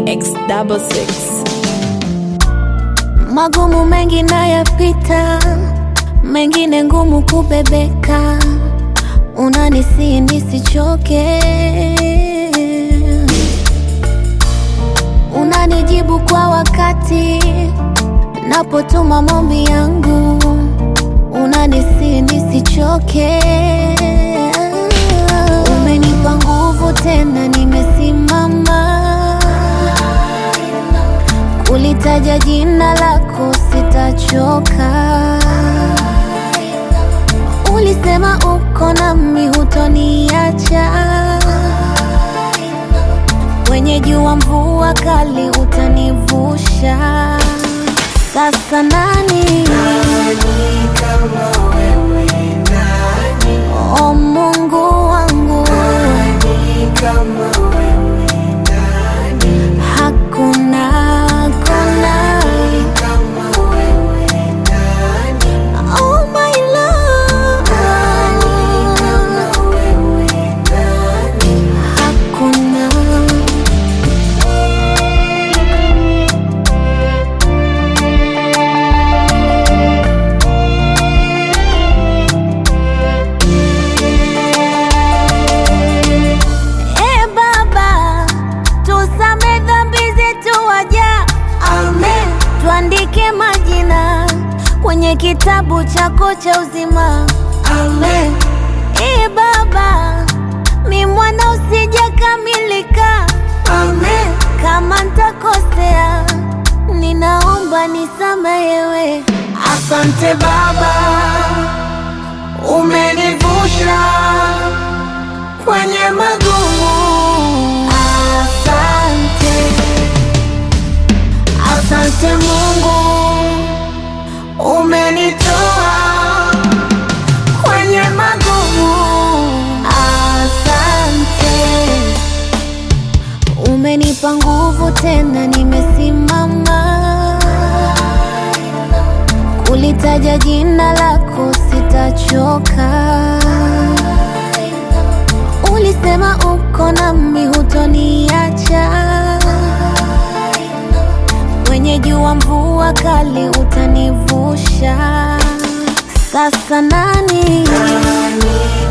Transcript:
X66 Magumu mengi nayapita, mengine ngumu kubebeka, unanisihi nisichoke, unanijibu kwa wakati napotuma maombi yangu, unanisihi nisichoke, umenipa nguvu tena, nimesimama Ulitaja jina lako sitachoka, ulisema uko nami hutoniacha, kwenye jua mvua kali utanivusha. Sasa nani o Mungu wangu, hakuna hakuna Oh my love, hakuna E Baba, tusame dhambi zetu waja, amen. Tuandike majina kwenye kitabu chako cha uzima, amen. E Baba, mi mwana usijakamilika, amen. Kama ntakosea, ninaomba nisamehewe. Asante Baba, umenivusha kwenye magumu. Asante, Asante Mungu, umenitoa kwenye magumu. asante, umenipa nguvu tena, nimesimama. Kulitaja jina lako sitachoka, ulisema uko nami hutoniacha, kwenye jua mvua kali utanivusha. Sasa nani Nani